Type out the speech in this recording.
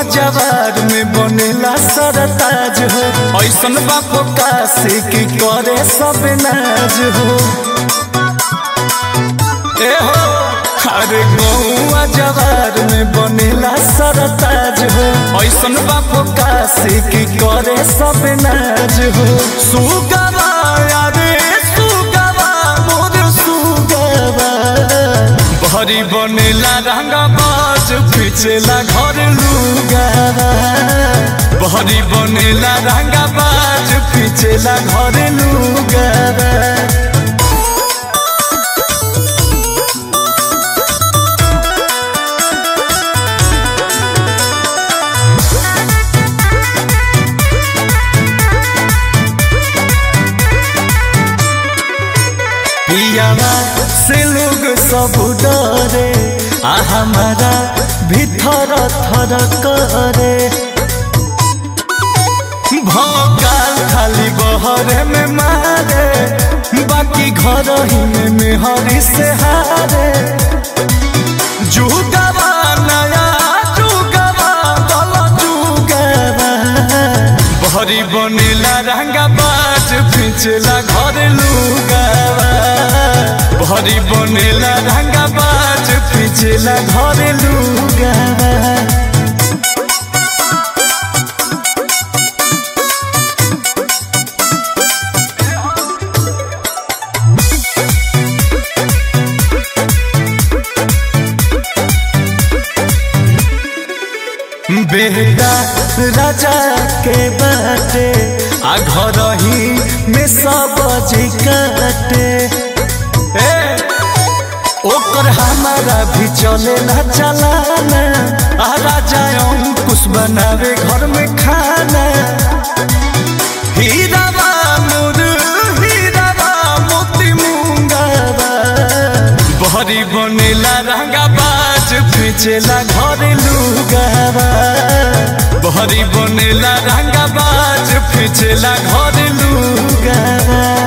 जवार में बनेला सरताज हो ऐसन बापो काशी की करे सब नाज हो ए हो अरे गौआ जवार में बनेला सरताज हो ऐसन बापो काशी की करे सब नाज हो सुगवा अरे सुगवा मोर सुगवा भरी बनेला रंगा बाज पिछेला घर लुगावा भरी बनेला रंगा बाज पिछेला घर लुगावा पियावा से लोग सब डरे आ हमारा भीतर थर करे भोकाल खाली बहरे में मारे बाकी घर ही में मेहरी से हारे जुगवा नया जुगवा दल जुगवा भरी बनेला रंगा बाज पिछला घर लुगावा भरी बनेला रंगा बाज पिछला घर लुगावा बेटा राजा के बाटे आ घर ही में सब जी काटे ए ओकर हमारा भी चले ना चलाना आ राजा अंकुश बनावे घर में खाना हीरावा मोर हीरावा मोती मुंगावा बहरी बनेला रंगा बाज पिछेला घर लुगावा बहरी बनेला रंगा बाज पिछेला घर लुगावा